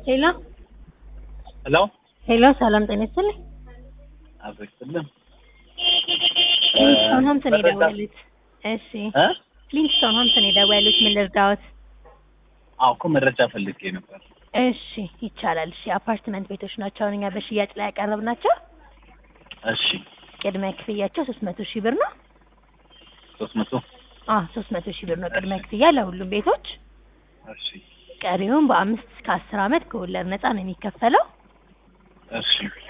ሄሎ ሄሎ ሄሎ፣ ሰላም ጤና ይስጥልኝ። አብረክልም ፍሊንስቶን ሆምስ ነው መረጃ- የደወሉት። እሺ፣ እ ፍሊንስቶን ሆምስ ነው የደወሉት። ምን ልርዳዎት? አዎ እኮ መረጃ ፈልጌ ነበር። እሺ፣ ይቻላል። እሺ፣ አፓርትመንት ቤቶች ናቸው አሁን እኛ በሽያጭ ላይ ያቀረብናቸው። እሺ ቅድመ ክፍያቸው ሶስት መቶ ሺህ ብር ነው። ሶስት መቶ አዎ ሶስት መቶ ሺህ ብር ነው ቅድመ ክፍያ ለሁሉም ቤቶች። እሺ ቀሪውን በአምስት እስከ አስር አመት ከወለድ ነፃ ነው የሚከፈለው። እሺ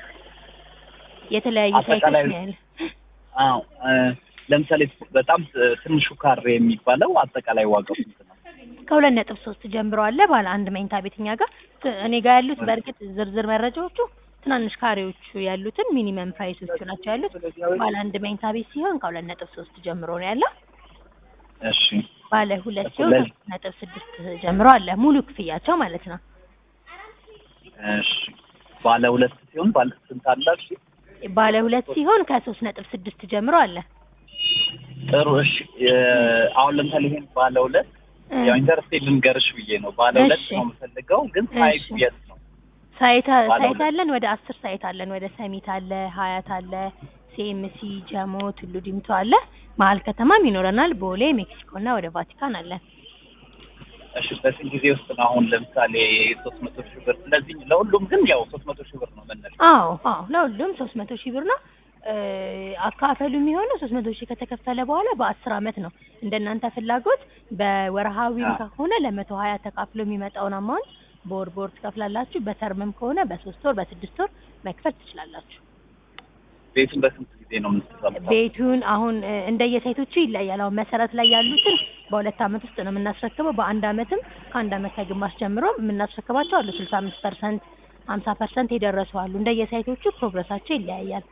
የተለያዩ ሳይቶች አጠቃላይ- ነው ያለ አዎ እ፣ ለምሳሌ በጣም እ፣ ትንሹ ካሬ የሚባለው አጠቃላይ ዋጋው ስንት ነው? ከሁለት ነጥብ ሶስት ጀምሮ አለ ባለ አንድ መኝታ ቤት እኛ ጋር ት- እኔ ጋር ያሉት በእርግጥ ዝርዝር መረጃዎቹ ትናንሽ ካሬዎቹ ያሉትን ሚኒመም ፕራይሶቹ ናቸው ያሉት። ባለ አንድ መኝታ ቤት ሲሆን ከሁለት ነጥብ ሶስት ጀምሮ ነው ያለው። እሺ ባለ ሁለት ሲሆን ሁለት- ከሶስት ነጥብ ስድስት ጀምሮ አለ ሙሉ ክፍያቸው ማለት ነው። እሺ ባለ ሁለት ሲሆን ባለ ስንት አላችሁ? ባለ ሁለት ሲሆን ከሶስት ነጥብ ስድስት ጀምሮ አለ። ጥሩ እሺ እ፣ አሁን ለምሳሌ ይሄን ባለ ሁለት እ፣ ያው ኢንተርስቴት ልንገርሽ ብዬ ነው። ባለ ሁለት እሺ። ነው የምፈልገው ግን ሳይቱ እሺ። የት ነው? ሳይት ባለ ሳይት ሁለት። አለን ወደ አስር ሳይት አለን። ወደ ሰሚት አለ፣ ሀያት አለ፣ ሲኤምሲ፣ ጀሞ፣ ቱሉ ዲምቱ አለ። መሀል ከተማም ይኖረናል። ቦሌ፣ ሜክሲኮ እና ወደ ቫቲካን አለን። እሺ በስንት ጊዜ ውስጥ ነው አሁን ለምሳሌ ሶስት መቶ ሺህ ብር ስለዚህ ለሁሉም ግን ያው ሶስት መቶ ሺህ ብር ነው መነሻ አዎ አዎ ለሁሉም ሶስት መቶ ሺህ ብር ነው። እ፣ አካፈሉ የሚሆነው ሶስት መቶ ሺህ ከተከፈለ በኋላ በአስር አመት ነው። እንደናንተ ፍላጎት በወርሃዊም አዎ። ከሆነ ለመቶ ሀያ ተካፍሎ የሚመጣውን አማውንት በወር በወር ትከፍላላችሁ። በተርምም ከሆነ በሶስት ወር በስድስት ወር መክፈል ትችላላችሁ። ቤቱን በስንት ጊዜ ነው የምትሰራው? ቤቱን አሁን እ፣ እንደየሳይቶቹ ይለያል። አሁን መሰረት ላይ ያሉትን በሁለት አመት ውስጥ ነው የምናስረክበው። በአንድ አመትም ከአንድ አመት ከግማሽ ጀምሮ የምናስረክባቸው አሉ። ስልሳ አምስት ፐርሰንት ሀምሳ ፐርሰንት የደረሱ አሉ። እንደየሳይቶቹ ፕሮግረሳቸው ይለያያል።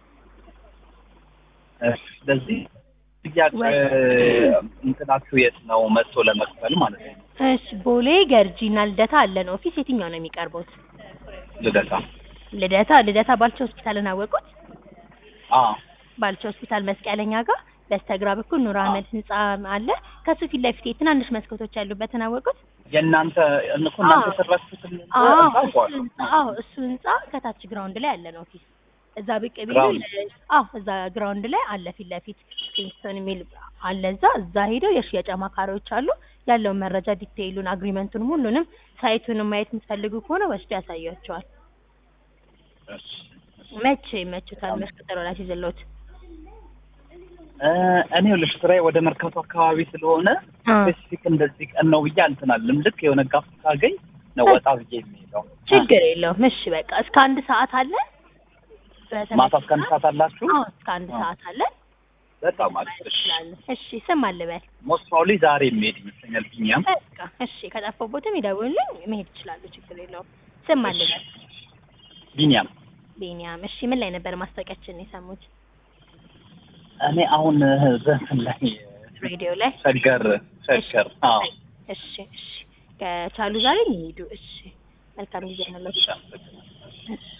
እሺ፣ ስለዚህ ጥያቄ ወይ- እንትናችሁ የት ነው መጥቶ ለመክፈል ማለት ነው? እሺ ቦሌ ገርጂ እና ልደታ አለን ኦፊስ። የትኛው ነው የሚቀርቡት? ልደታ። ልደታ ልደታ ባልቻ ሆስፒታልን አወቁት? አዎ ባልቻ ሆስፒታል መስቀለኛ ጋር በስተግራ በኩል ኑር አህመድ ህንጻ አለ። ከሱ ፊት ለፊት ትናንሽ መስኮቶች ያሉበትን አወቁት? የእናንተ እኮ እናንተ አዎ። ሰራችሁትን አዎ እሱ ታውቋል። ህንጻ አዎ እሱ ህንጻ ከታች ግራውንድ ላይ አለን ኦፊስ። እዛ ብቅ ቢሉ ግራውንድ? አዎ እዛ ግራውንድ ላይ አለ ፊት ለፊት ኪንግስቶን የሚል አለ። እዛ እዛ ሄደው የሽያጭ አማካሪዎች አሉ። ያለውን መረጃ ዲቴይሉን፣ አግሪመንቱን፣ ሁሉንም ሳይቱንም ማየት የምትፈልጉ ከሆነ ወስዶ ያሳያቸዋል። መቼ ይመቹታል? መች ቀጠሮ ላይ ሲዘሎት እ፣ እኔ ልሽ ስራዬ ወደ መርካቶ አካባቢ ስለሆነ ስፔሲፊክ እንደዚህ ቀን ነው ብዬ አልትናልም። ልክ የሆነ ጋፍ ካገኝ ነው ወጣ ብዬ የሚሄደው። ችግር የለውም። እሺ በቃ እስከ አንድ ሰዓት አለ። ማታ እስከ አንድ ሰዓት አላችሁ? አዎ እስከ አንድ አዎ። ሰዓት አለ። በጣም አሪፍ። እሺ እሺ ስም አልበል ሞስት ፕሮባብሊ ዛሬ የሚሄድ ይመስለኛል። ቢኒያም በቃ እሺ ከጠፋቦትም ይደውልልኝ መሄድ ይችላሉ። ችግር የለውም። ስም አልበል ቢኒያም ቤኒያም። እሺ ምን ላይ ነበር ማስታወቂያችን የሰሙት? እኔ አሁን ዘንትን ላይ ሬዲዮ ላይ። ሸገር ሸገር አዎ እሺ እሺ ከቻሉ ዛሬ ይሄዱ። እሺ መልካም ጊዜ ነው። እሺ እሺ